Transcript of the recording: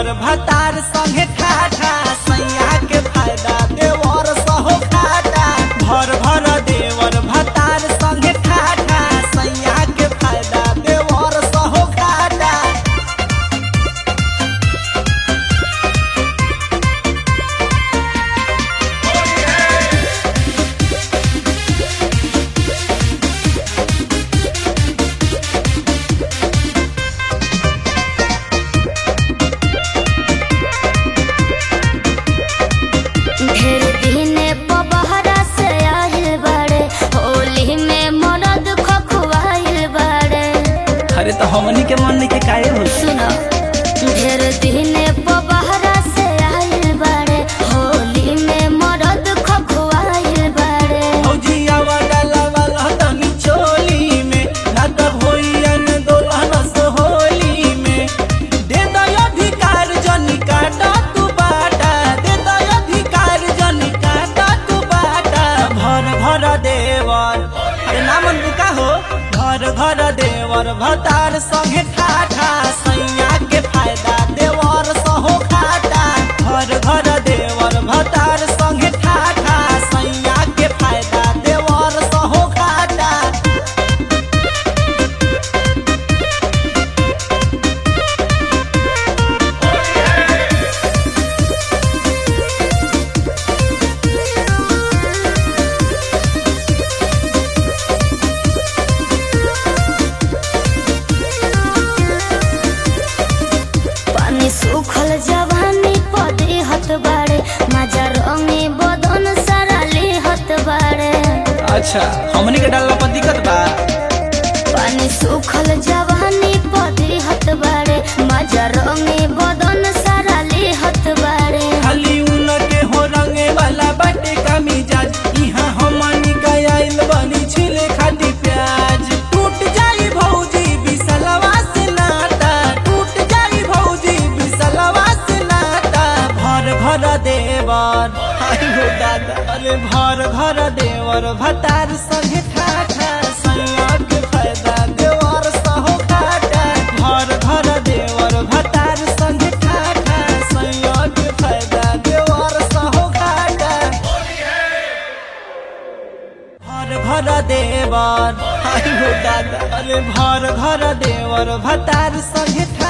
देवर भतार संगे ठाठा सैया के फायदा देवर सहो खाटा भर भर देवर भतार संगे ठाठा सैया के फायदा देवर सहो खाटा ढेर दिने पबहरा से आइल बाड़े होली में मरद खखुआइल बाड़े अरे तो हमनी के मन के काहे हो सुनो ढेर दिने पबहरा से आइल बाड़े होली में मरद खखुआइल बाड़े फौजिया वाला वाला तनी चोली में ना तब होइयन दोलहन सोहोली में दे दो अधिकार जनी काटा तू बाटा दे दो अधिकार जनी काटा तू बाटा भर भर देवर अरे नामन बुका हो घर घर देवर भतार संगे ठाठा सैया के फायदा देवर सहो खाटा घर घर देवर भतार संगे ठाठा सैया के फायदा देवर सहो खाटा पानी सूखल जवानी पदे हत बाड़े मजा रंगे बदन सारा ले हत बाड़े अच्छा हमनी के डालला पर दिक्कत बा पानी सूखल जवानी पदे हत बाड़े मजा रंगे बदन सारा ले हत बाड़े खाली उन के हो रंगे वाला बाटे का मिजाज इहाँ हमनी का आइल बनी छिले खाटी प्याज टूट जाई भौजी बिसलवा से नाता टूट जाई भौजी बिसलवा से नाता भर भर देवर आई हो दादा अरे भर भर देवर भतार संगे ठाठा सैया के फायदा देवर सहो खाटा भर भर देवर भतार संगे ठाठा सैया के फायदा देवर सहो खाटा भर भर देवर आई हो दादा अरे भर भर देवर भतार संगे